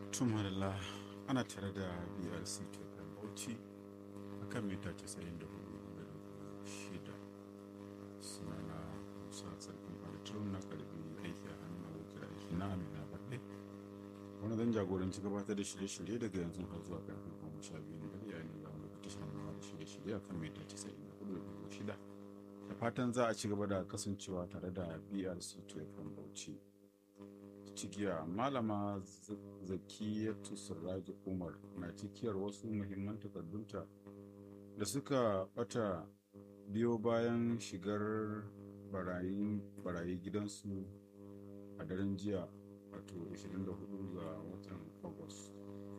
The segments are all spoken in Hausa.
tumarila ana tare da brc tokan bauchi a kan mita 94 shida sunana musa sarkin alitrun na karbi aiki a hannun abokin aiki na amina baɗe wani zan jagoranci gabatar da shirye-shirye daga yanzu har zuwa karfe goma sha biyu na dare yayin da wani tashin nawa da shirye-shirye a kan mita 94 shida da fatan za a ci gaba da kasancewa tare da brc tokan bauchi cikiya malama zakiyatu sirraji umar na cikiyar wasu muhimman takardunta da suka bata biyo bayan shigar barayi gidansu a daren jiya wato 24 ga watan agus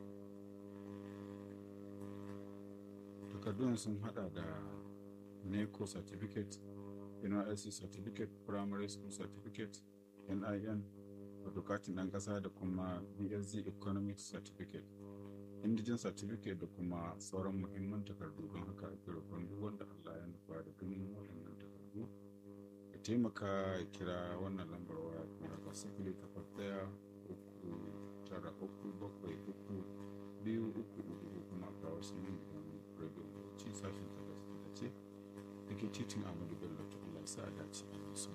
takardun sun hada da neco certificate nysc certificate primary school certificate nin wato katin ɗan ƙasa da kuma bsc economic certificate indigen certificate da kuma sauran muhimman takardu don haka ake roƙon duk wanda allah ya nufa da ganin waɗannan takardu ya taimaka ya kira wannan lambar waya kamar ga sifili takwas ɗaya uku tara uku bakwai uku biyu uku uku ko kuma ga wasu nan radio ci sashen tallace da ke titin amadu bello ta allah sa a dace a su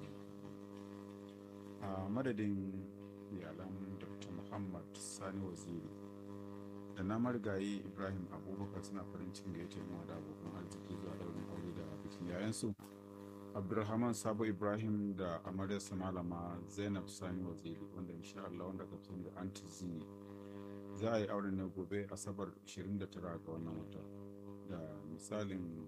a madadin iyalan dr muhammad sani waziri da na marigayi ibrahim abubakar suna farin cikin gaita yin da abokan arziki zuwa daurin aure da bikin yayansu abdulrahman sabo ibrahim da amaryarsa malama zainab sani waziri wanda insha Allah wanda ka da anti zini za a yi auren na gobe asabar 29 ga wannan wata da misalin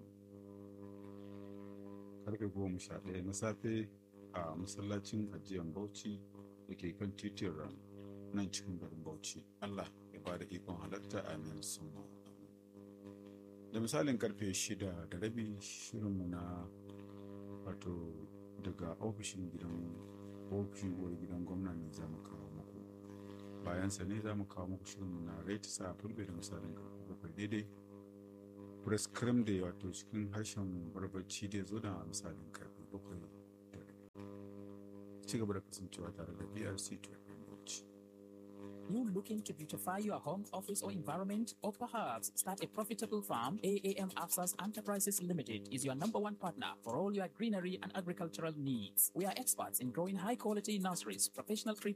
karfe 11 na safe a masallacin ajiyar bauchi da ke kan titin ran nan cikin garin bauchi allah ya ba da ikon halatta amin sun da misalin karfe shida da rabi shirinmu na wato daga ofishin gidan ofishin uwar gidan gwamna ne za mu kawo muku bayan sa ne za mu kawo muku shirinmu na rate sa fulbe da misalin karfe bakwai daidai press cream da wato cikin harshen barbarci da zo da misalin karfe bakwai ci gaba da kasancewa tare da BRC You looking to beautify your home, office, or environment, or perhaps start a profitable farm? AAM Afsas Enterprises Limited is your number one partner for all your greenery and agricultural needs. We are experts in growing high quality nurseries, professional tree